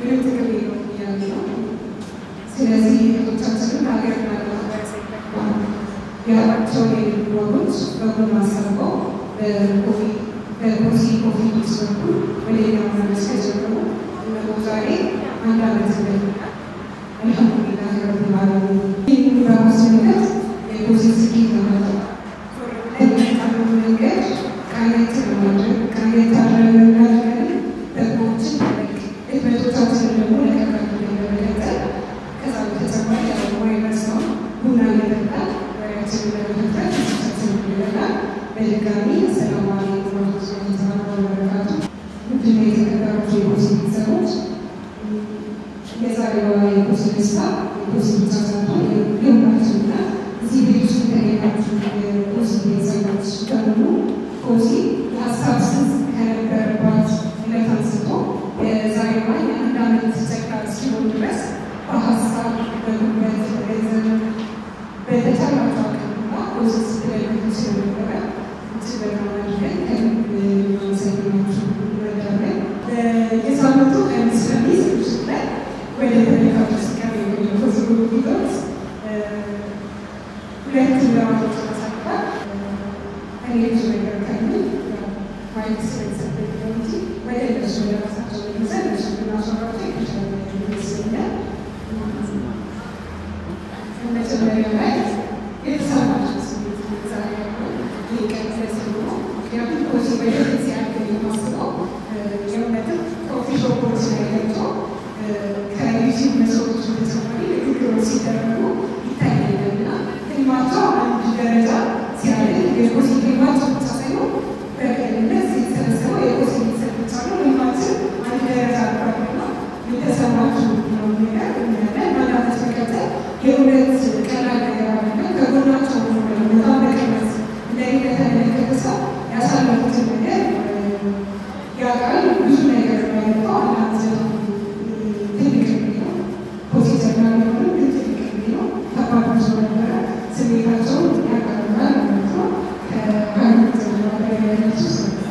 ምንም ጥቅም የለውም እያሉ ነው። ስለዚህ እህቶቻችንን ሀገር ማለማህበረሰብ ይጠቅማል ያላቸውን የንግድ ወጎች በጎን አሳርገው በኮፊ በኮፊ ኮፊ ሲወዱ ወደ ሌላ መመለስ ከጀመሩ እነሆ ዛሬ አንድ ዓመት እንደሚቀር አልሐምዱሊላህ ረብል ዓለሚን። ይህን በማስመልከት የኮፊ ስኬት ለማለት ለሚመጣው መንገድ ቃኘት ለማድረግ ቃኘት አድረን እናድርገን ደግሞችን ማድረግ እድመቶቻችንን ደግሞ ለቀቀሉ ለመቀጠል ከዛ በተጨማሪ ያው ማይረሳው ቡና እየጠጣ ወሬያችንን ለመፈታት ቻችንን ይበላል። በድጋሚ አሰላሙ አለይኩም ወረህመቱላሂ ወበረካቱ። ውድና የተከበራችሁ የኮሲ ቤተሰቦች የዛሬዋ የኮሲ ደስታ የኮሲ ብቻ ሳይሆን የሁላችን ናት። እዚህ ቤት ውስጥ የተገኛችሁ የኮሲ ቤተሰቦች በሙሉ ኮሲ የሀሳብ ስንት ከነበረባት ዕለት አንስቶ የዛሬዋ የአንድ ዓመት ጨቅላ እስኪሆን ድረስ በሀሳብ በጉልበት በገንዘብ በተቻላቸው አቅምና ኮሲ ስትደግፉ ስለነበረ እጅግ በጣም አድርገን ከልብ እናመሰግናችሁ እንወዳለን። የሳምንቱ ቀሚስ በሚስ ምሽት ላይ ወደ ተመልካቾች ሲቀርብ የቆየው ኮሲ ቪዲዮስ ሁለት ምዕራፎች ተሳትፏል። እኔ ብዙ ነገር ከምል ማየት ስለተሰጠኝ ነው እንጂ ወደ እነሱ ወደ ራሳቸው መልሰን እነሱ ብናስወራቸው የተሻለ ይመስለኛል። መጀመሪያ ላይ የተሰማቸው ስሜት ዛሬ ያለው ይህ ቀን ስለሆነ ምክንያቱም ኮሲ ወደፊት ሲያድግ የማስበው የእውነትም ኮፊ ሾፖች ላይ ገብቶ ከዩቲዩብ መስሎች በተጨማሪ ንግግሮች ሲደረጉ ይታያል እና ህልማቸው አንድ ደረጃ ሲያድግ የኮሲ ህልማቸው ብቻ ሳይሆን በቅንነት የተሰበሰበው የኮሲ ቤተሰብ ብቻ ነው። ህልማችን አንድ ደረጃ አድጓልና የተሰማችሁ ነው ነገር እናያለን። ማዳመጥ መቀጠል የእውነት ቀላል ነገር አይደለም። ከጎናቸው ሆኖ ደግሞ በጣም በቅርበት እንደኔ ለተመለከተ ሰው ያሳለፉትን ነገር ያውቃል። ብዙ ነገር ያለፈው አናት ትልቅ ነው። ፖዚቲቭ ቢሆንም ግን ትልቅ ነው። ከባድ ብዙ ነበረ። ስሜታቸውን ያቀርባል ማለት ነው። ከአንድ ያለች ሰዎች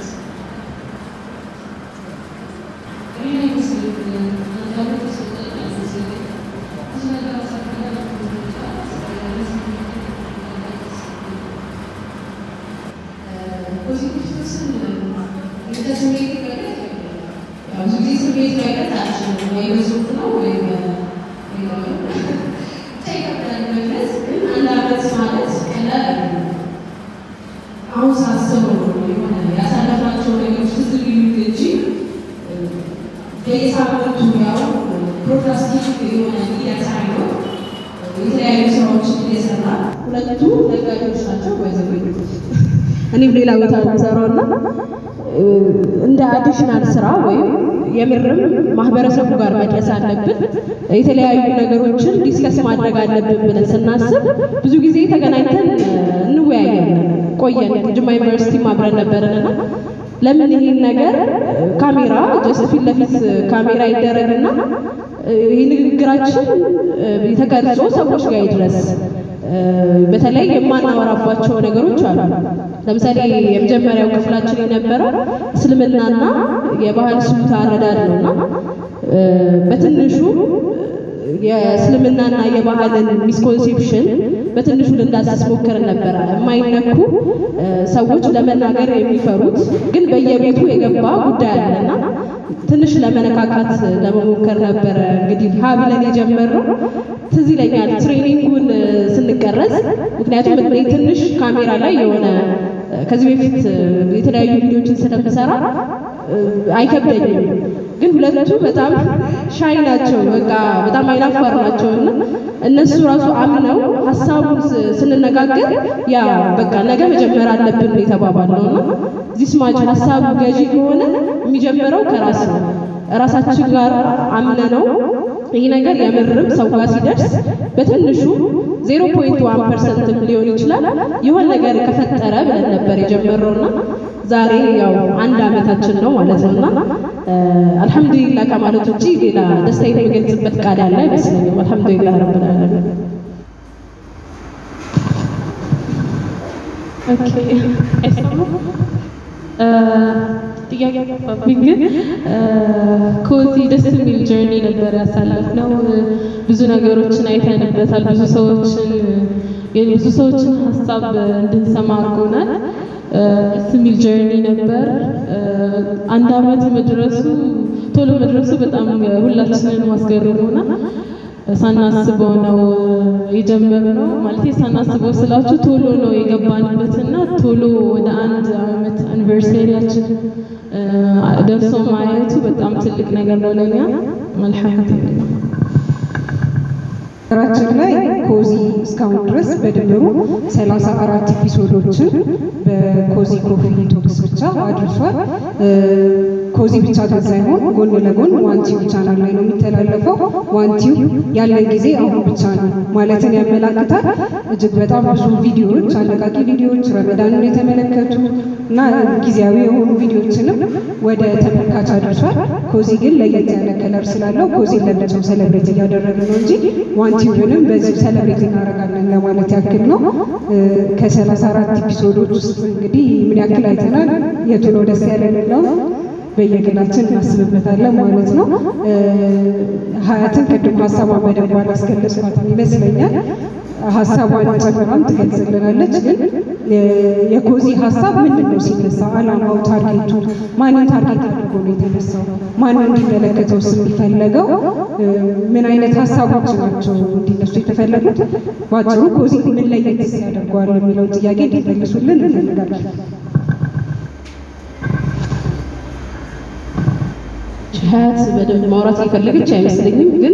አሁን ሳስበው የሆነ ያሳለፍናቸው ነገሮች ትዝ ሊሉኝ እንጂ በየሳምንቱ ያው ፕሮክራስቲክ የሆነ ሚዲያ ሳይሆን የተለያዩ ስራዎችን እየሰራ ሁለቱ ነጋዴዎች ናቸው። ወይዘሮ እኔም ሌላ ቦታ ነው የምሰራው እና እንደ አዲሽናል ስራ ወይም የምርም ማህበረሰቡ ጋር መድረስ አለብን፣ የተለያዩ ነገሮችን ዲስከስ ማድረግ አለብን ብለን ስናስብ ብዙ ጊዜ ተገናኝተን እንወያያለን። ቆየን ጅማ ዩኒቨርሲቲ አብረን ነበርንና ለምን ይሄን ነገር ካሜራ ጀስት ፊት ለፊት ካሜራ ይደረግና ይህ ንግግራችን የተቀርጾ ሰዎች ጋር ይድረስ። በተለይ የማናወራባቸው ነገሮች አሉ። ለምሳሌ የመጀመሪያው ክፍላችን የነበረው እስልምናና የባህል ስልት አረዳድ ነውና በትንሹ የእስልምናና የባህልን ሚስኮንሴፕሽን በትንሹ ልንዳስስ ሞክረን ነበረ። የማይነኩ ሰዎች ለመናገር የሚፈሩት ግን በየቤቱ የገባ ጉዳይ አለና ትንሽ ለመነካካት ለመሞከር ነበረ እንግዲህ ሀ ብለን የጀመርነው። ትዝ ይለኛል ትሬኒንጉን ስንቀረጽ፣ ምክንያቱም እኔ ትንሽ ካሜራ ላይ የሆነ ከዚህ በፊት የተለያዩ ቪዲዮችን ስለምሰራ አይከብደኝም። ግን ሁለቱ በጣም ሻይ ናቸው፣ በቃ በጣም አይናፋር ናቸው እና እነሱ ራሱ አምነው ሀሳቡን ስንነጋገር ያ በቃ ነገ መጀመር አለብን የተባባልነው እና ዚስ ማች ሀሳቡ ገዢ ከሆነ የሚጀምረው ከራስ ነው። ራሳችን ጋር አምነ ነው ይህ ነገር የምርም ሰው ጋር ሲደርስ በትንሹ ዜሮ ፖይንት ዋን ፐርሰንትም ሊሆን ይችላል የሆነ ነገር ከፈጠረ ብለን ነበር የጀመረውና ዛሬ ያው አንድ ዓመታችን ነው ማለት ነውና አልሐምዱሊላህ ከማለት ውጪ ሌላ ደስታዬን የምገልጽበት ቃል ያለ አይመስለኝም። አልሐምዱሊላህ ረብል ዓለሚን። ኦኬ አይሰማም? ጥያቄ አባብኝ ግን ኮዚ ደስ የሚል ጀርኒ ነበር ያሳለፍነው። ብዙ ነገሮችን አይተንበታል። ብዙ ሰዎችን የብዙ ሰዎችን ሀሳብ እንድንሰማ አድርጎናል። ደስ የሚል ጀርኒ ነበር። አንድ አመት መድረሱ ቶሎ መድረሱ በጣም ሁላችንን ማስገርሞናል። ሳናስበው ነው የጀመርነው። ማለት ሳናስበው ስላችሁ ቶሎ ነው የገባንበትና ቶሎ ወደ አንድ አመት አኒቨርሰሪያችን ደርሶ ማየቱ በጣም ትልቅ ነገር ነው ለኛ። አልሐምዱሊላህ። ሀገራችን ላይ ኮዚ እስካሁን ድረስ በድምሩ ሰላሳ አራት ኤፒሶዶችን በኮዚ ኮፊ ቶክስ ብቻ አድርሷል። ኮዚ ብቻ ግን ሳይሆን ጎን ለጎን ዋንቲው ቻናል ላይ ነው የሚተላለፈው። ዋንቲው ያለን ጊዜ አሁን ብቻ ነው ማለትን ያመላክታል። እጅግ በጣም ብዙ ቪዲዮዎች፣ አነቃቂ ቪዲዮዎች ረመዳንን የተመለከቱ እና ጊዜያዊ የሆኑ ቪዲዮዎችንም ወደ ተመልካች አድርሷል። ኮዚ ግን ለየት ያለ ከለር ስላለው ኮዚ ለብቻው ሰለብሬት እያደረግን ነው እንጂ ዋንቲውንም በዚህ ሰለብሬት እናደርጋለን ለማለት ያክል ነው። ከሰላሳ አራት ኤፒሶዶች ውስጥ እንግዲህ ምን ያክል አይተናል፣ የቱ ነው ደስ ያለን የሚለውን በየግላችን እናስብበታለን ማለት ነው። ሀያትን ቅድም ሀሳቧን በደንብ አላስገለጽኳትም ይመስለኛል። ሀሳቧን ጨምራም ትገልጽልናለች። ግን የኮዚ ሀሳብ ምንድን ነው ሲነሳ አላማው፣ ታርጌቱ ማንን ታርጌት አድርጎ ነው የተነሳው? ማን እንዲመለከተው የሚፈለገው ምን አይነት ሀሳቦች ናቸው እንዲነሱ የተፈለጉት? በአጭሩ ኮዚ ምን ለየት ያደርገዋል የሚለውን ጥያቄ እንዲመልሱልን እንፈልጋለን። ሀያት በደንብ ማውራት የፈለገች አይመስለኝም። ግን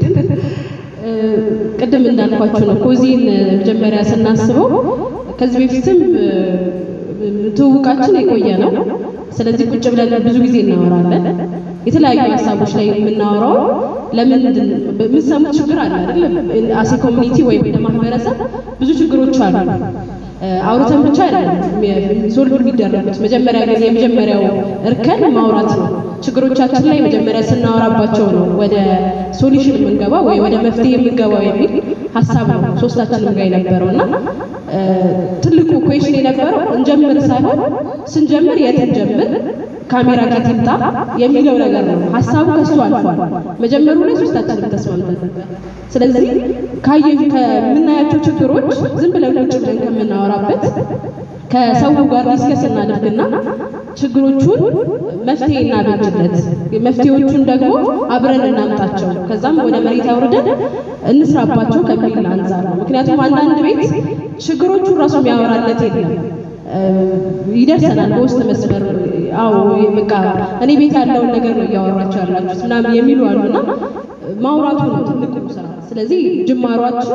ቅድም እንዳልኳቸው ነው ኮዚን መጀመሪያ ስናስበው ከዚህ በፊትም ትውውቃችን የቆየ ነው። ስለዚህ ቁጭ ብለን ብዙ ጊዜ እናወራለን። የተለያዩ ሀሳቦች ላይ የምናወራው ለምን የምትሰሙት ችግር አለ አይደለም? አሴ ኮሚኒቲ ወይም እንደ ማህበረሰብ ብዙ ችግሮች አሉ። አውርተን ብቻ አይደለም ሶልቭ የሚደረጉት። መጀመሪያ ጊዜ የመጀመሪያው እርከን ማውራት ነው። ችግሮቻችን ላይ መጀመሪያ ስናወራባቸው ነው ወደ ሶሉሽን የምንገባው ወይ ወደ መፍትሄ የምንገባው የሚል ሀሳብ ነው ሶስታችንም ጋር የነበረው እና ትልቁ ኩዌሽን የነበረው እንጀምር ሳይሆን ስንጀምር የት እንጀምር ካሜራ ጋር ይምጣ የሚለው ነገር ነው። ሀሳቡ ከሱ አልፏል። መጀመሩ ላይ ሶስታችንም ተስማምተን ነበር። ስለዚህ ካየ ከምናያቸው ችግሮች ዝም ብለን ቁጭ ብለን ከምናወራበት ከሰው ጋር ዲስከስ እናደርግና ችግሮቹን መፍትሄ እናበጅለት፣ መፍትሄዎቹን ደግሞ አብረን እናምጣቸው፣ ከዛም ወደ መሬት አውርደን እንስራባቸው ከሚል አንጻር ነው። ምክንያቱም አንዳንድ ቤት ችግሮቹን ራሱ የሚያወራለት የለም። ይደርሰናል በውስጥ መስመር አዎ በቃ እኔ ቤት ያለውን ነገር ነው እያወራችሁ ያላችሁት ምናምን የሚሉ አሉና ማውራቱ ነው ትልቁ ስራ። ስለዚህ ጅማሯችን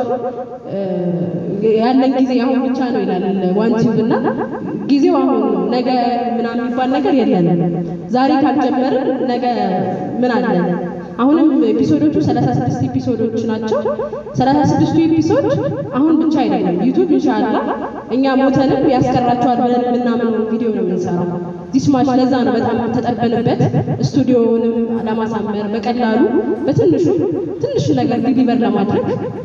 ያለን ጊዜ አሁን ብቻ ነው ይላል ዋንቲው እና ጊዜው አሁን ነው። ነገ ምናምን የሚባል ነገር የለንም። ዛሬ ካልጀመርን ነገ ምን አለን? አሁንም ኤፒሶዶቹ 36 ኤፒሶዶች ናቸው። 36ቱ ኤፒሶድ አሁን ብቻ አይደለም። ዩቲዩብ ኢንሻአላ እኛ ሞተንም ያስቀራቸዋል ብለን የምናምነው ቪዲዮ ነው የምንሰራው። ዲስማሽ ለዛ ነው በጣም ተጠበንበት ስቱዲዮውንም ለማሳመር በቀላሉ በትንሹ ትንሽ ነገር ዲሊቨር ለማድረግ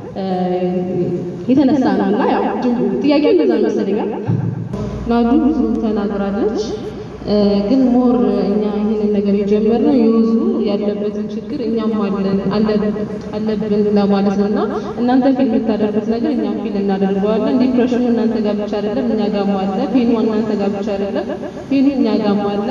የተነሳ ነው እና ያው ጥያቄ እንደዛ ይመስለኛል። ናዱ ብዙ ተናግራለች። ግን ሞር እኛ ይህንን ነገር የጀመርነው የወዙ ያለበትን ችግር እኛም አለን አለብን ለማለት ነው እና እናንተ ፊል የምታደርጉት ነገር እኛም ፊል እናደርገዋለን። ዲፕሬሽኑ እናንተ ጋር ብቻ አይደለም፣ እኛ ጋርም አለ። ፔኑ እናንተ ጋር ብቻ አይደለም፣ ፔኑ እኛ ጋርም አለ።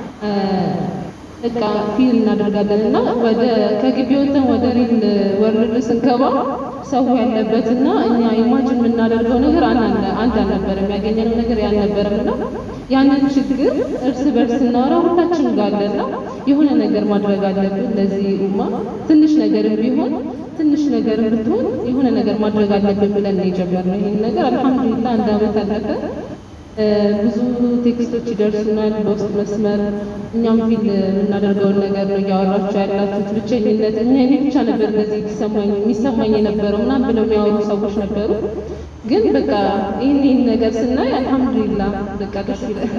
በቃ ፊል እናደርጋለን እና ወደ ከግቢ ወጥተን ወደ ሪል ወርልድ ስንገባ ሰው ያለበትና እኛ ኢማጅን የምናደርገው ነገር አንድ አልነበረም። ያገኘነው ነገር ያልነበረም እና ያንን ችግር እርስ በርስ ስናወራ ሁላችንም ጋር አለና የሆነ ነገር ማድረግ አለብን። ለዚህ ኡማ ትንሽ ነገርም ቢሆን ትንሽ ነገር ብትሆን የሆነ ነገር ማድረግ አለብን ብለን ነው የጀመርነው ይህን ነገር። አልሐምዱሊላህ አንድ አመት አለፈ። ብዙ ቴክስቶች ይደርሱናል በውስጥ መስመር። እኛም ፊል የምናደርገውን ነገር ነው እያወራችሁ ያላችሁት። ብቸኝነት እኛ እኔ ብቻ ነበር እንደዚህ የሚሰማኝ የሚሰማኝ የነበረው ምናምን ብለው የሚያወሩ ሰዎች ነበሩ። ግን በቃ ይህን ይህን ነገር ስናይ አልሐምዱሊላህ በቃ ደስ ይላል።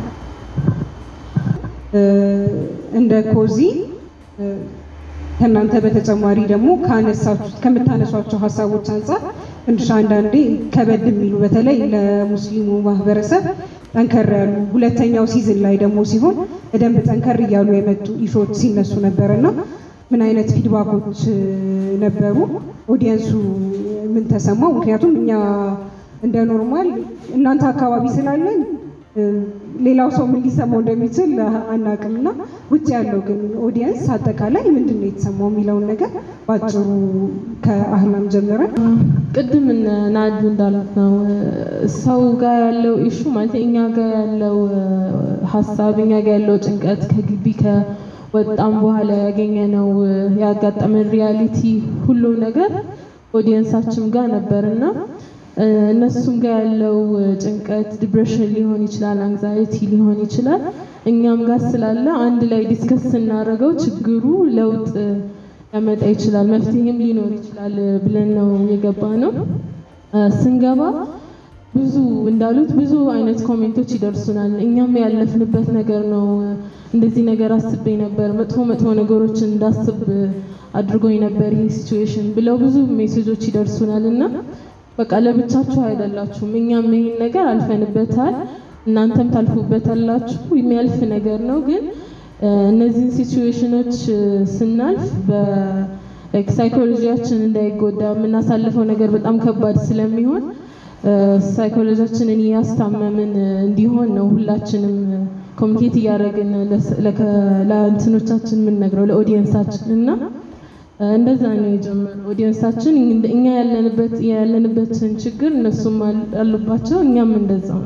እንደ ኮዚ ከእናንተ በተጨማሪ ደግሞ ካነሳችሁት ከምታነሷቸው ሀሳቦች አንጻር ትንሽ አንዳንዴ ከበድ የሚሉ በተለይ ለሙስሊሙ ማህበረሰብ ጠንከር ያሉ ሁለተኛው ሲዝን ላይ ደግሞ ሲሆን በደንብ ጠንከር እያሉ የመጡ ኢሾች ሲነሱ ነበር እና ምን አይነት ፊድባኮች ነበሩ? ኦዲየንሱ ምን ተሰማው? ምክንያቱም እኛ እንደ ኖርማል እናንተ አካባቢ ስላለን ሌላው ሰው ምን ሊሰማው እንደሚችል አናውቅም እና ውጭ ያለው ግን ኦዲየንስ አጠቃላይ ምንድን ነው የተሰማው የሚለውን ነገር በአጭሩ ከአህላም ጀምረን ቅድም እነ ናዱ እንዳሉት ነው ሰው ጋር ያለው ኢሹ ማለት እኛ ጋር ያለው ሀሳብ እኛ ጋር ያለው ጭንቀት ከግቢ ከወጣም በኋላ ያገኘነው ያጋጠመን ሪያሊቲ ሁሉም ነገር ኦዲየንሳችን ጋር ነበርና እነሱም ጋር ያለው ጭንቀት ዲፕሬሽን ሊሆን ይችላል፣ አንግዛይቲ ሊሆን ይችላል። እኛም ጋር ስላለ አንድ ላይ ዲስከስ ስናደርገው ችግሩ ለውጥ ሊያመጣ ይችላል፣ መፍትሄም ሊኖር ይችላል ብለን ነው የገባ ነው። ስንገባ ብዙ እንዳሉት ብዙ አይነት ኮሜንቶች ይደርሱናል። እኛም ያለፍንበት ነገር ነው። እንደዚህ ነገር አስቤ ነበር፣ መጥፎ መጥፎ ነገሮችን እንዳስብ አድርጎኝ ነበር ይሄ ሲቹዌሽን ብለው ብዙ ሜሴጆች ይደርሱናል እና በቃ ለብቻችሁ አይደላችሁም። እኛም ይሄን ነገር አልፈንበታል፣ እናንተም ታልፉበታላችሁ። የሚያልፍ ነገር ነው። ግን እነዚህን ሲቹዌሽኖች ስናልፍ በሳይኮሎጂያችን እንዳይጎዳ የምናሳልፈው ነገር በጣም ከባድ ስለሚሆን ሳይኮሎጂያችንን እያስታመምን እንዲሆን ነው ሁላችንም ኮሚኒኬት እያደረግን ለእንትኖቻችን የምንነግረው ለኦዲየንሳችን እና እንደዛ ነው የጀመረው። ኦዲየንሳችን እኛ ያለንበት ያለንበትን ችግር እነሱም አሉባቸው፣ እኛም እንደዛ ነው።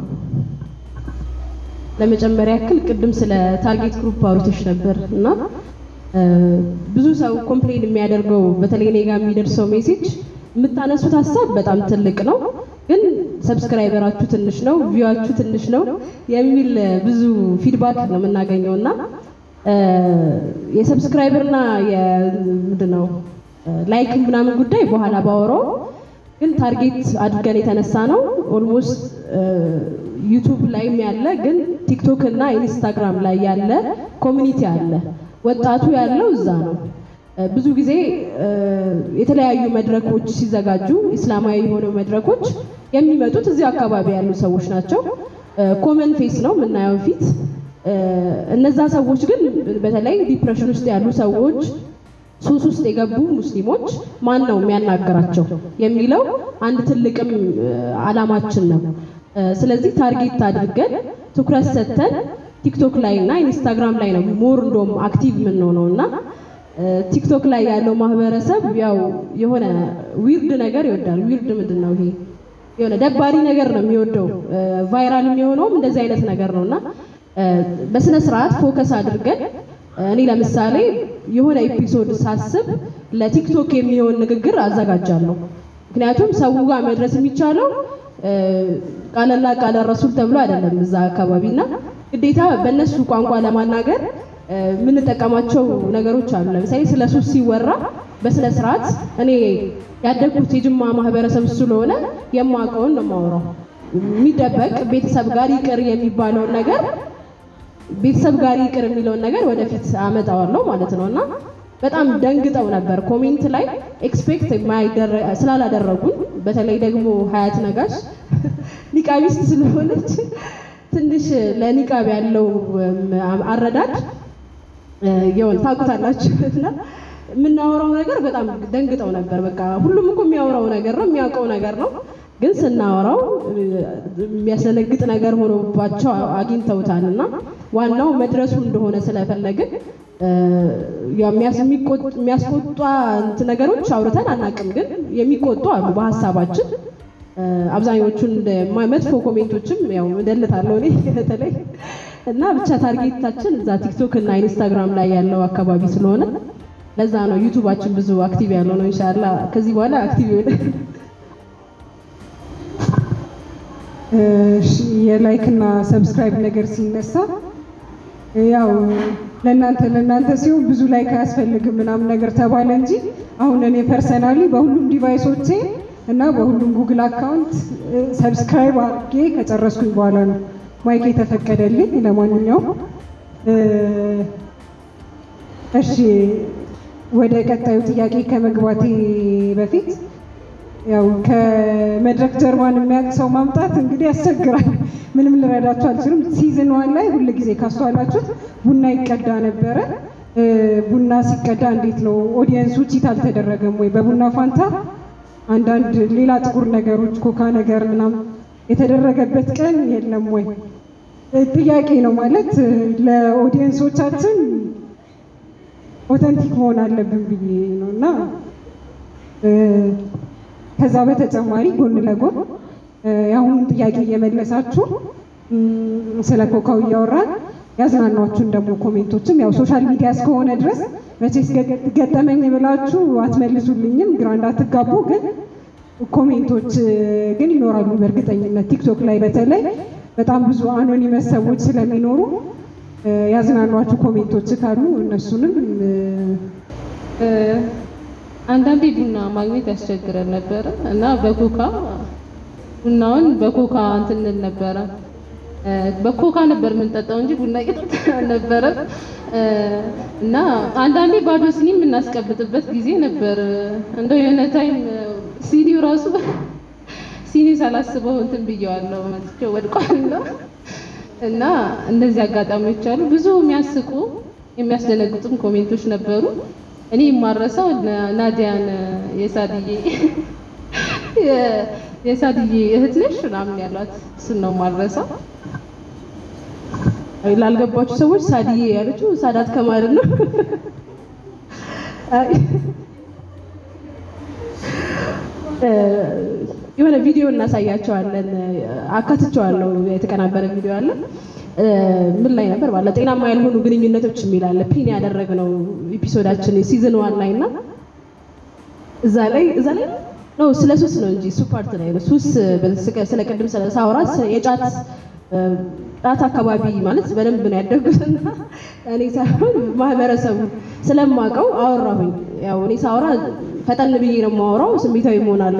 ለመጨመሪያ ያክል ቅድም ስለ ታርጌት ግሩፕ አውርተሽ ነበር እና ብዙ ሰው ኮምፕሌን የሚያደርገው በተለይ እኔ ጋር የሚደርሰው ሜሴጅ የምታነሱት ሀሳብ በጣም ትልቅ ነው፣ ግን ሰብስክራይበራችሁ ትንሽ ነው፣ ቪዋችሁ ትንሽ ነው የሚል ብዙ ፊድባክ ነው የምናገኘው እና የሰብስክራይበርና የምንድን ነው ላይክ ምናምን ጉዳይ በኋላ ባወራው ግን ታርጌት አድርገን የተነሳ ነው። ኦልሞስት ዩቱብ ላይም ያለ ግን ቲክቶክ እና ኢንስታግራም ላይ ያለ ኮሚኒቲ አለ። ወጣቱ ያለው እዛ ነው። ብዙ ጊዜ የተለያዩ መድረኮች ሲዘጋጁ ኢስላማዊ የሆኑ መድረኮች የሚመጡት እዚህ አካባቢ ያሉ ሰዎች ናቸው። ኮመን ፌስ ነው የምናየው ፊት እነዛ ሰዎች ግን በተለይ ዲፕሬሽን ውስጥ ያሉ ሰዎች፣ ሱስ ውስጥ የገቡ ሙስሊሞች ማን ነው የሚያናገራቸው የሚለው አንድ ትልቅም አላማችን ነው። ስለዚህ ታርጌት አድርገን ትኩረት ሰጥተን ቲክቶክ ላይ እና ኢንስታግራም ላይ ነው ሞር እንደውም አክቲቭ የምንሆነው እና ቲክቶክ ላይ ያለው ማህበረሰብ ያው የሆነ ዊርድ ነገር ይወዳል። ዊርድ ምንድን ነው ይሄ? የሆነ ደባሪ ነገር ነው የሚወደው። ቫይራል የሚሆነውም እንደዚህ አይነት ነገር ነው እና በስነ ስርዓት ፎከስ አድርገን እኔ ለምሳሌ የሆነ ኤፒሶድ ሳስብ ለቲክቶክ የሚሆን ንግግር አዘጋጃለሁ። ምክንያቱም ሰው ጋር መድረስ የሚቻለው ቃለላ ቃለ ረሱል ተብሎ አይደለም እዛ አካባቢ እና ግዴታ በእነሱ ቋንቋ ለማናገር የምንጠቀማቸው ነገሮች አሉ። ለምሳሌ ስለ ሱስ ሲወራ በስነ ስርዓት እኔ ያደግኩት የጅማ ማህበረሰብ ስለሆነ የማውቀውን ነው የማወራው። የሚደበቅ ቤተሰብ ጋር ይቅር የሚባለውን ነገር ቤተሰብ ጋር ይቅር የሚለውን ነገር ወደፊት አመጣዋለሁ ማለት ነው እና በጣም ደንግጠው ነበር ኮሜንት ላይ ኤክስፔክት ስላላደረጉን በተለይ ደግሞ ሀያት ነጋሽ ኒቃቢስት ስለሆነች ትንሽ ለኒቃብ ያለው አረዳድ የሆነ ታውቁታላችሁ እና የምናወራው ነገር በጣም ደንግጠው ነበር። በቃ ሁሉም እኮ የሚያወራው ነገር ነው የሚያውቀው ነገር ነው፣ ግን ስናወራው የሚያስደነግጥ ነገር ሆኖባቸው አግኝተውታል እና ዋናው መድረሱ እንደሆነ ስለፈለግን የሚያስቆጣ ነገሮች አውርተን አናውቅም፣ ግን የሚቆጡ አሉ በሀሳባችን አብዛኞቹን መጥፎ ኮሜንቶችም ያው እደልታለሁ እኔ በተለይ እና ብቻ ታርጌታችን እዛ ቲክቶክ እና ኢንስታግራም ላይ ያለው አካባቢ ስለሆነ ለዛ ነው ዩቱባችን ብዙ አክቲቭ ያለው ነው። ኢንሻአላ ከዚህ በኋላ አክቲቭ ይሆናል። የላይክ እና ሰብስክራይብ ነገር ሲነሳ ያው ለእናንተ ለእናንተ ሲሆን ብዙ ላይክ አያስፈልግም ምናምን ነገር ተባለ እንጂ አሁን እኔ ፐርሰናሊ በሁሉም ዲቫይሶቼ እና በሁሉም ጉግል አካውንት ሰብስክራይብ አድርጌ ከጨረስኩኝ በኋላ ነው ማይክ የተፈቀደልኝ። ለማንኛውም እሺ፣ ወደ ቀጣዩ ጥያቄ ከመግባቴ በፊት ያው ከመድረክ ጀርባን የሚያውቅ ሰው ማምጣት እንግዲህ ያስቸግራል። ምንም ልረዳችሁ አልችልም። ሲዝን ዋን ላይ ሁል ጊዜ ካስተዋላችሁት ቡና ይቀዳ ነበረ። እ፣ ቡና ሲቀዳ እንዴት ነው ኦዲየንሱ ቺት አልተደረገም ወይ? በቡና ፋንታ አንዳንድ ሌላ ጥቁር ነገሮች ኮካ ነገር ምናምን የተደረገበት ቀን የለም ወይ? እ፣ ጥያቄ ነው ማለት እ፣ ለኦዲየንሶቻችን ኦተንቲክ መሆን አለብን ብዬ ነው እና እ፣ ከዛ በተጨማሪ ጎን ለጎን እ፣ የአሁኑን ጥያቄ እየመለሳችሁ እም፣ ስለ ኮካው እያወራን ያዝናኗችሁን ደግሞ ኮሜንቶችም ያው ሶሻል ሚዲያ እስከሆነ ድረስ መቼስ ገ- ገጠመኝ ብላችሁ አትመልሱልኝም፣ ግራ እንዳትጋቡ። ግን ኮሜንቶች እ፣ ግን ይኖራሉ በእርግጠኝነት ቲክቶክ ላይ በተለይ በጣም ብዙ አኖኒመስ ሰዎች ስለሚኖሩ እ፣ ያዝናኗችሁ ኮሜንቶች ካሉ እነሱንም እ፣ እ፣ አንዳንዴ ቡና ማግኘት ያስቸግረን ነበረ እና በኮካ ቡናውን በኮካ እንትን እንል ነበረ። እ፣ በኮካ ነበር የምንጠጣው እንጂ ቡና እየጠጣን አልነበረም። እ፣ እና አንዳንዴ ባዶ ሲኒ የምናስቀብጥበት ጊዜ ነበር። እንደው የሆነ ታይም ሲኒው ራሱ ሲኒ ሳላስበው እንትን ብየዋለሁ መጥቼው ወድቋልና እና እነዚህ አጋጣሚዎች አሉ። ብዙ የሚያስቁ የሚያስደነግጡም ኮሜንቶች ነበሩ። እኔ የማረሳው ና- ናዲያን የሳድዬ የ- የሳድዬ እህት ነሽ ምናምን ያሏት እሱን ነው የማረሳው። ላልገባችሁ ሰዎች ሳድዬ ያለችው ሳዳት ከማል ነው። አይ፣ እ፣ የሆነ ቪዲዮ እናሳያቸዋለን። አካትቸዋለሁ። የተቀናበረ ቪዲዮ አለ። እ፣ ምን ላይ ነበር ባለ ጤናማ ያልሆኑ ግንኙነቶች የሚል አለ። ፒን ያደረግነው ኤፒሶዳችን ሲዝን ዋን ላይ እና እዛ ላይ እዛ ላይ ነው ስለ ሱስ ነው እንጂ እሱ ፓርት ላይ ነው። ሱስ በስቀ- ስለ ቅድም ስለ ሳውራ የጫት እ፣ ጫት አካባቢ ማለት በደንብ ነው ያደጉትና እኔ ሳይሆን ማህበረሰቡ ስለማውቀው አወራሁኝ። ያው እኔ ሳውራ ፈጠን ብዬ ነው የማወራው፣ ስሜታዊ መሆናለሁ።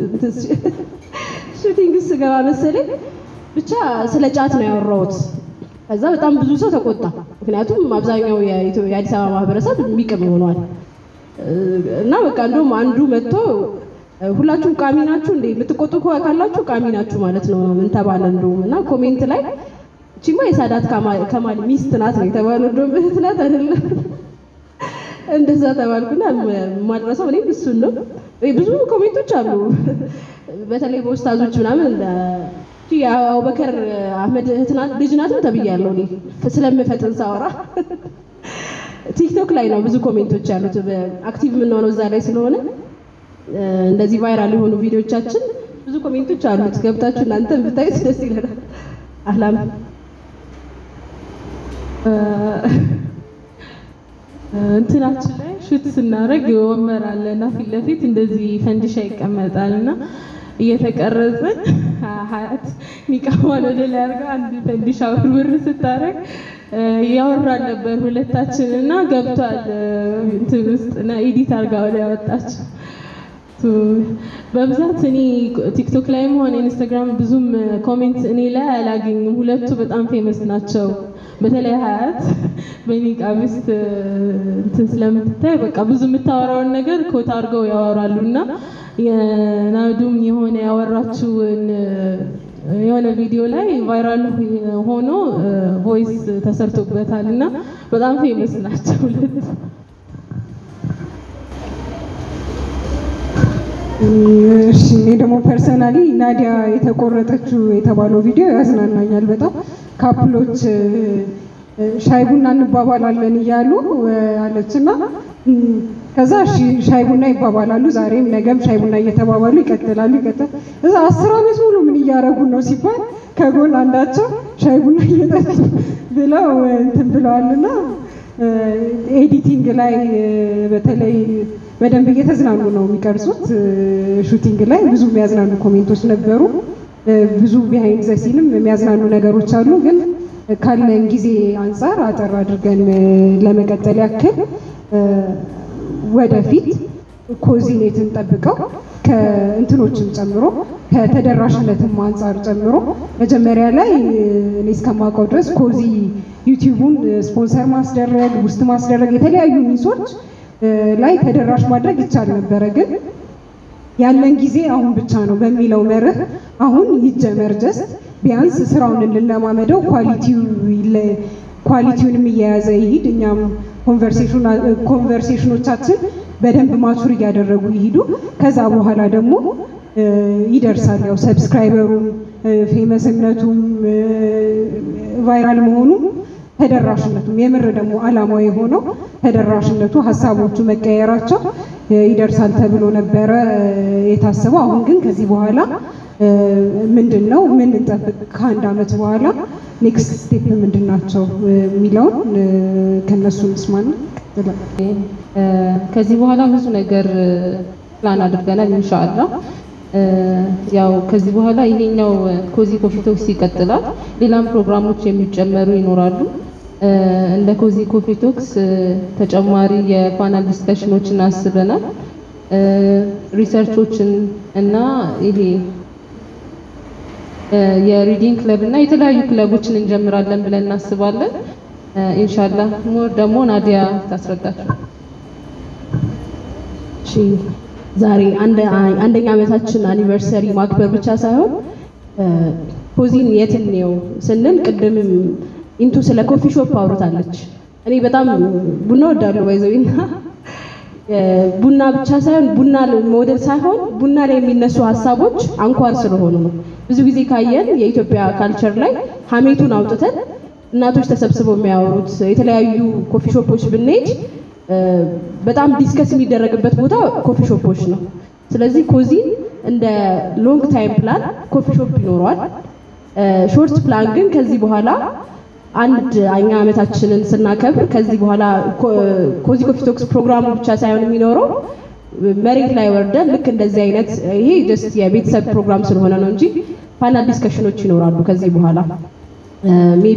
ሹቲንግ ስገባ መሰለኝ ብቻ ስለ ጫት ነው ያወራሁት። ከዛ በጣም ብዙ ሰው ተቆጣ። ምክንያቱም አብዛኛው የኢትዮ- የአዲስ አበባ ማህበረሰብ የሚቅም ይሆኗል እና በቃ እንደውም አንዱ መጥቶ ሁላችሁም ቃሚ ናችሁ እንዴ የምትቆጡ ከሆነ ካላችሁ ቃሚ ናችሁ ማለት ነው ምን ተባለ እንደውም እና ኮሜንት ላይ እቺማ የሳዳት ከማ- ከማል ሚስት ናት ነው የተባለው እንደውም እህት ናት አይደለም እንደዛ ተባልኩና ማድረሰው እኔም እሱን ነው ወይ ብዙ ኮሜንቶች አሉ በተለይ በኡስታዞች ምናምን እንደ እቺ የአቡበከር አህመድ እህት ናት ልጅ ናትም ተብያለሁ እኔ ስለምፈጥን ሳወራ ቲክቶክ ላይ ነው ብዙ ኮሜንቶች ያሉት አክቲቭ የምንሆነው እዛ ላይ ስለሆነ እ፣ እንደዚህ ቫይራል የሆኑ ቪዲዮቻችን ብዙ ኮሜንቶች አሉት። ገብታችሁ እናንተ ብታዩት ደስ ይለናል። አህላም እንትናችን ላይ ሹት ስናደርግ ወንበር አለና ፊት ለፊት እንደዚህ ፈንዲሻ ይቀመጣል እና እየተቀረጽን ሀያት ኒቃማን ወደ ላይ አድርጋ አንድ ፈንዲሻ ውርውር ስታደርግ ያወራል ነበር ሁለታችን እና ገብቷል እንትን ውስጥ እና ኤዲት አድርጋ ወደ ያወጣች በብዛት እኔ ቲክቶክ ላይም ሆነ ኢንስታግራም ብዙም ኮሜንት እኔ ላይ አላገኝም። ሁለቱ በጣም ፌመስ ናቸው። በተለይ ሀያት በኒቃብ ውስጥ እንትን ስለምትታይ በቃ ብዙ የምታወራውን ነገር ኮት አድርገው ያወራሉ እና የናዱም የሆነ ያወራችውን የሆነ ቪዲዮ ላይ ቫይራል ሆኖ ቮይስ ተሰርቶበታል እና በጣም ፌመስ ናቸው ሁለቱ። እሺ እኔ ደግሞ ፐርሰናሊ ናዲያ የተቆረጠችው የተባለው ቪዲዮ ያዝናናኛል በጣም ካፕሎች እ፣ ሻይ ቡና እንባባላለን እያሉ እ፣ አለችና እም፣ ከዛ እሺ ሻይ ቡና ይባባላሉ ዛሬም ነገም ሻይ ቡና እየተባባሉ ይቀጥላሉ ይቀጥላል እዛ አስር ዓመት ሙሉ ምን እያደረጉ ነው ሲባል ከጎን አንዳቸው ሻይ ቡና እየጠጡ ብለው እ፣ እንትን ብለዋልና እ፣ ኤዲቲንግ ላይ እ፣ በተለይ በደንብ እየተዝናኑ ነው የሚቀርጹት። እ፣ ሹቲንግ ላይ ብዙ የሚያዝናኑ ኮሜንቶች ነበሩ። እ፣ ብዙ ቢሃይንድ ዘ ሲንም የሚያዝናኑ ነገሮች አሉ። ግን ካለን ጊዜ አንጻር አጠር አድርገን እ፣ ለመቀጠል ያክል እ፣ ወደፊት ኮዚኔትን ጠብቀው ከእንትኖችም ጨምሮ ከተደራሽነትም አንጻር ጨምሮ መጀመሪያ ላይ እ፣ እኔ እስከማውቀው ድረስ ኮዚ ዩቲዩቡን ስፖንሰር ማስደረግ ውስጥ ማስደረግ የተለያዩ ሚሶች እ፣ ላይ ተደራሽ ማድረግ ይቻል ነበረ። ግን ያለን ጊዜ አሁን ብቻ ነው በሚለው መርህ አሁን ይጀመር ጀስት ቢያንስ ስራውን እንለማመደው ኳሊቲው ይለ- ኳሊቲውንም እየያዘ ይሂድ እኛም ኮንቨርሴሽኖቻችን በደንብ ማቹር እያደረጉ ይሂዱ። ከዛ በኋላ ደግሞ እ፣ ይደርሳል ያው ሰብስክራይበሩም ፌመስነቱም ቫይራል መሆኑም ተደራሽነቱም የምር ደግሞ አላማው የሆነው ተደራሽነቱ ሀሳቦቹ መቀየራቸው እ፣ ይደርሳል ተብሎ ነበረ እ፣ የታሰበው። አሁን ግን ከዚህ በኋላ እ፣ ምንድን ነው ምን እንጠብቅ? ከአንድ ዓመት በኋላ ኔክስት ስቴፕ ምንድን ናቸው እ፣ የሚለውን እ፣ ከነሱ እንስማና ቀጥላለን። እ፣ ከዚህ በኋላ ብዙ ነገር እ፣ ፕላን አድርገናል ኢንሻአላህ። እ፣ ያው ከዚህ በኋላ ይሄኛው እ፣ ኮዚ ኮፊ ቶክስ ይቀጥላል። ሌላም ፕሮግራሞች የሚጨመሩ ይኖራሉ። እ፣ እንደ ኮዚ ኮፊ ቶክስ እ፣ ተጨማሪ የፓናል ዲስከሽኖችን አስበናል። እ፣ ሪሰርቾችን እና ይሄ እ፣ የሪዲንግ ክለብ እና የተለያዩ ክለቦችን እንጀምራለን ብለን እናስባለን። እ፣ ኢንሻአላህ ሞር ደግሞ ናዲያ ታስረዳችሁ። እሺ ዛሬ አንድ አንደኛ ዓመታችን አኒቨርሰሪ ማክበር ብቻ ሳይሆን እ፣ ኮዚን የት እንየው ስንል ቅድምም ኢንቱ ስለ ኮፊ ሾፕ አውርታለች። እኔ በጣም ቡና ወዳለሁ ባይዘዊና ቡና ብቻ ሳይሆን ቡና መውደድ ሳይሆን ቡና ላይ የሚነሱ ሀሳቦች አንኳር ስለሆኑ ነው። ብዙ ጊዜ ካየን የኢትዮጵያ ካልቸር ላይ ሀሜቱን አውጥተን እናቶች ተሰብስበው የሚያወሩት የተለያዩ ኮፊ ሾፖች ብንሄድ እ፣ በጣም ዲስከስ የሚደረግበት ቦታ ኮፊ ሾፖች ነው። ስለዚህ ኮዚ እንደ ሎንግ ታይም ፕላን ኮፊ ሾፕ ይኖረዋል። ሾርት ፕላን ግን ከዚህ በኋላ አንድ እኛ ዓመታችንን ስናከብር ከዚህ በኋላ ኮ- ኮዚ ኮፊ ቶክስ ፕሮግራሙ ብቻ ሳይሆን የሚኖረው መሬት ላይ ወርደን ልክ እንደዚህ አይነት ይሄ ጀስት የቤተሰብ ፕሮግራም ስለሆነ ነው እንጂ ፓናል ዲስከሽኖች ይኖራሉ ከዚህ በኋላ ሜቢ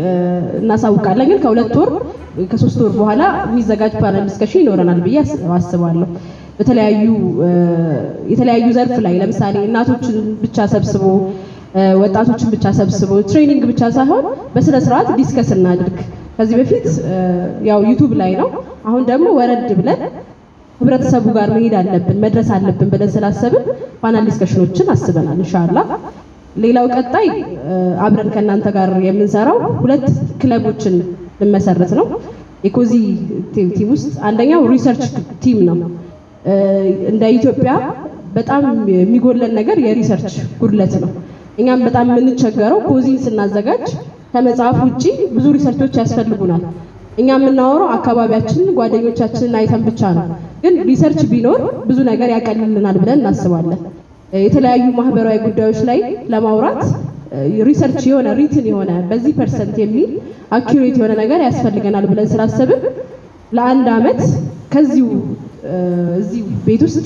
እናሳውቃለን። ግን ከሁለት ወር ከሶስት ወር በኋላ የሚዘጋጅ ፓናል ዲስከሽን ይኖረናል ብዬ አስ- አስባለሁ። በተለያዩ እ፣ የተለያዩ ዘርፍ ላይ ለምሳሌ እናቶችን ብቻ ሰብስቦ እ፣ ወጣቶችን ብቻ ሰብስቦ ትሬኒንግ ብቻ ሳይሆን በስነ ስርዓት ዲስከስ እናድርግ። ከዚህ በፊት እ፣ ያው ዩቱብ ላይ ነው። አሁን ደግሞ ወረድ ብለን ህብረተሰቡ ጋር መሄድ አለብን መድረስ አለብን ብለን ስላሰብን ፓናል ዲስከሽኖችን አስበናል ኢንሻአላህ። ሌላው ቀጣይ እ፣ አብረን ከእናንተ ጋር የምንሰራው ሁለት ክለቦችን ልመሰረት ነው። የኮዚ ቲም ቲም ውስጥ አንደኛው ሪሰርች ቲም ነው። እ፣ እንደ ኢትዮጵያ በጣም የሚጎለን ነገር የሪሰርች ጉድለት ነው። እኛም በጣም የምንቸገረው ኮዚን ስናዘጋጅ ከመጽሐፍ ውጪ ብዙ ሪሰርቾች ያስፈልጉናል። እኛ የምናወራው አካባቢያችንን ጓደኞቻችንን አይተን ብቻ ነው። ግን ሪሰርች ቢኖር ብዙ ነገር ያቀልልናል ብለን እናስባለን። የተለያዩ ማህበራዊ ጉዳዮች ላይ ለማውራት ሪሰርች የሆነ ሪትን የሆነ በዚህ ፐርሰንት የሚል አኪሬት የሆነ ነገር ያስፈልገናል ብለን ስላሰብን ለአንድ አመት ከዚሁ እ፣ እዚሁ ቤት ውስጥ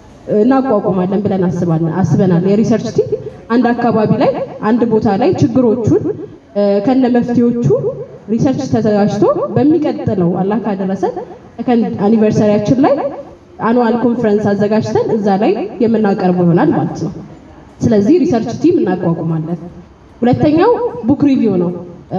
እናቋቁማለን ብለን አስባለን አስበናል። የሪሰርች ቲም አንድ አካባቢ ላይ አንድ ቦታ ላይ ችግሮቹን እ፣ ከነ መፍትሄዎቹ ሪሰርች ተዘጋጅቶ በሚቀጥለው አላህ ካደረሰ ሰከንድ አኒቨርሰሪያችን ላይ አኑዋል ኮንፈረንስ አዘጋጅተን እዛ ላይ የምናቀርበው ይሆናል ማለት ነው። ስለዚህ ሪሰርች ቲም እናቋቁማለን። ሁለተኛው ቡክ ሪቪው ነው።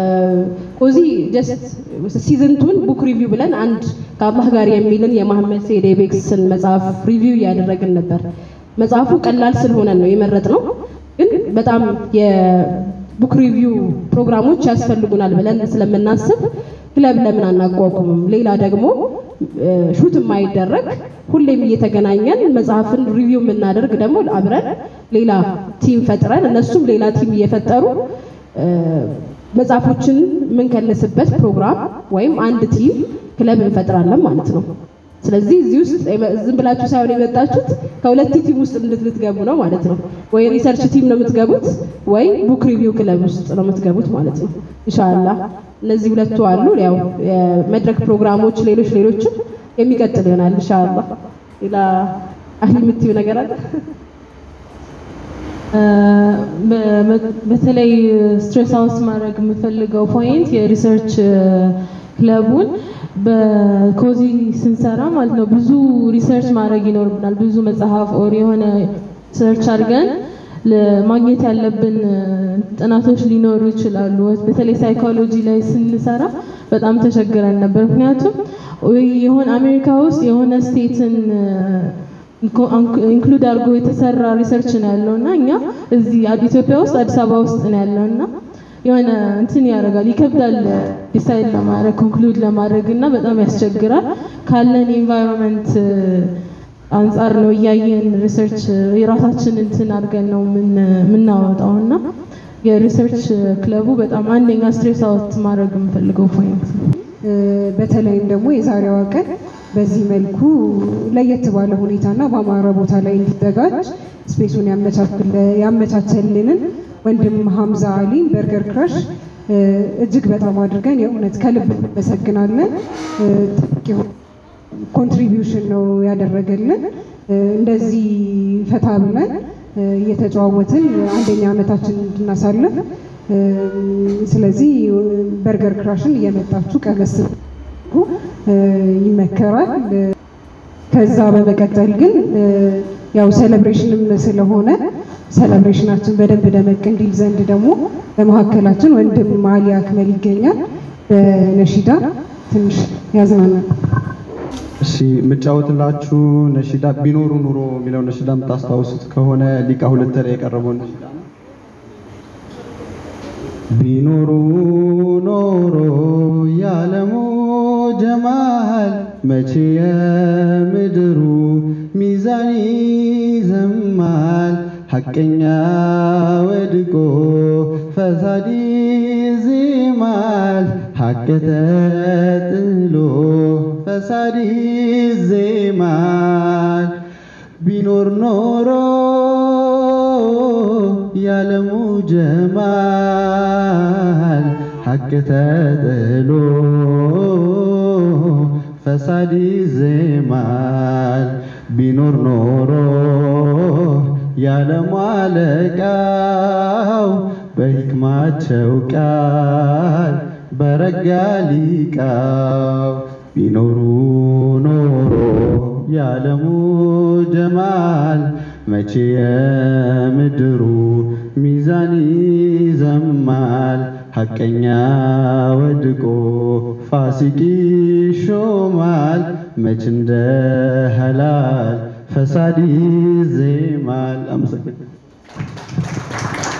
ኮዚ ጀስት ሲዝንቱን ቡክ ሪቪው ብለን አንድ ከአላህ ጋር የሚልን የመሐመድ ሰይድ ቤክስን መጽሐፍ ሪቪው እያደረግን ነበር። መጽሐፉ ቀላል ስለሆነ ነው የመረጥ ነው፣ ግን በጣም የቡክ ሪቪው ፕሮግራሞች ያስፈልጉናል ብለን ስለምናስብ ክለብ ለምን አናቋቁምም? ሌላ ደግሞ ሹት የማይደረግ ሁሌም እየተገናኘን መጽሐፍን ሪቪው የምናደርግ ደግሞ አብረን ሌላ ቲም ፈጥረን እነሱም ሌላ ቲም እየፈጠሩ እ፣ መጽሐፎችን የምንከልስበት ፕሮግራም ወይም አንድ ቲም ክለብ እንፈጥራለን ማለት ነው። ስለዚህ እዚህ ውስጥ የመ- ዝም ብላችሁ ሳይሆን የመጣችሁት ከሁለት ቲም ውስጥ እንድትገቡ ነው ማለት ነው። ወይ ሪሰርች ቲም ነው የምትገቡት፣ ወይ ቡክ ሪቪው ክለብ ውስጥ ነው የምትገቡት ማለት ነው። ኢንሻአላህ እነዚህ ሁለቱ አሉ። ያው የመድረክ ፕሮግራሞች፣ ሌሎች ሌሎችም የሚቀጥል ይሆናል ኢንሻአላህ። ሌላ አህሊ የምትይው ነገር አለ? በ- በተለይ ስትሬስ አውስ ማድረግ የምፈልገው ፖይንት የሪሰርች ክለቡን በኮዚ ስንሰራ ማለት ነው ብዙ ሪሰርች ማድረግ ይኖርብናል። ብዙ መጽሐፍ ኦር የሆነ ሰርች አድርገን ለማግኘት ያለብን ጥናቶች ሊኖሩ ይችላሉ። በተለይ ሳይኮሎጂ ላይ ስንሰራ በጣም ተቸግረን ነበር። ምክንያቱም ወይ የሆነ አሜሪካ ውስጥ የሆነ ስቴትን ኢንክሉድ አድርጎ የተሰራ ሪሰርች ነው ያለው እና እኛ እዚህ ኢትዮጵያ ውስጥ አዲስ አበባ ውስጥ ነው ያለው እና የሆነ እንትን ያደርጋል ይከብዳል ዲሳይድ ለማድረግ ኮንክሉድ ለማድረግ እና በጣም ያስቸግራል። ካለን ኢንቫይሮንመንት አንጻር ነው እያየን ሪሰርች የራሳችን እንትን አድርገን ነው የምናወጣው እና የሪሰርች ክለቡ በጣም አንደኛ ስትሬስ አውት ማድረግ የምፈልገው ፖይንት ነው። በተለይም ደግሞ የዛሬዋ ቀን በዚህ መልኩ ለየት ባለ ሁኔታና በአማረ ቦታ ላይ እንዲዘጋጅ ስፔሱን ያመቻቸልንን ወንድም ሀምዛ አሊ በርገር ክራሽ እጅግ በጣም አድርገን የእውነት ከልብ እናመሰግናለን። ኮንትሪቢዩሽን ነው ያደረገልን። እንደዚህ ፈታ ብለን እየተጨዋወትን አንደኛ ዓመታችን እንድናሳልፍ ስለዚህ በርገር ክራሽን እየመጣችሁ ቀመስ ይመከራል። ከዛ በመቀጠል ግን ያው ሴሌብሬሽንም ስለሆነ ሴሌብሬሽናችን በደንብ ደመቅ እንዲል ዘንድ ደግሞ በመካከላችን ወንድም አሊ አክመል ይገኛል። በነሺዳ ትንሽ ያዝናናል። እሺ የምጫወትላችሁ ነሺዳ ቢኖሩ ኑሮ የሚለው ነሺዳ የምታስታውሱት ከሆነ ሊቃ ሁለት ላይ የቀረበው ነሺዳ ነው። ቢኖሩ ኖሮ ያለሙ ጀማል መቼ የምድሩ ሚዛን ይዘማል ሐቀኛ ወድቆ ፈሳድ ይዜማል ሐቅ ተጥሎ ፈሳድ ይዜማል ቢኖር ኖሮ ያለሙ ጀማል ሐቅ ተጥሎ ፈሳድ ይዜማል ቢኖር ኖሮ ያለሙ አለቃው በሕክማቸው ቃል በረጋ ሊቃው ቢኖሩ ኖሮ ያለሙ ጀማል መቼ የምድሩ ሚዛን ይዘማል ሐቀኛ ወድቆ ፋሲቅ ይሾማል መች እንደ ሀላል ፈሳድ ይዜማል። አመሰግናለሁ።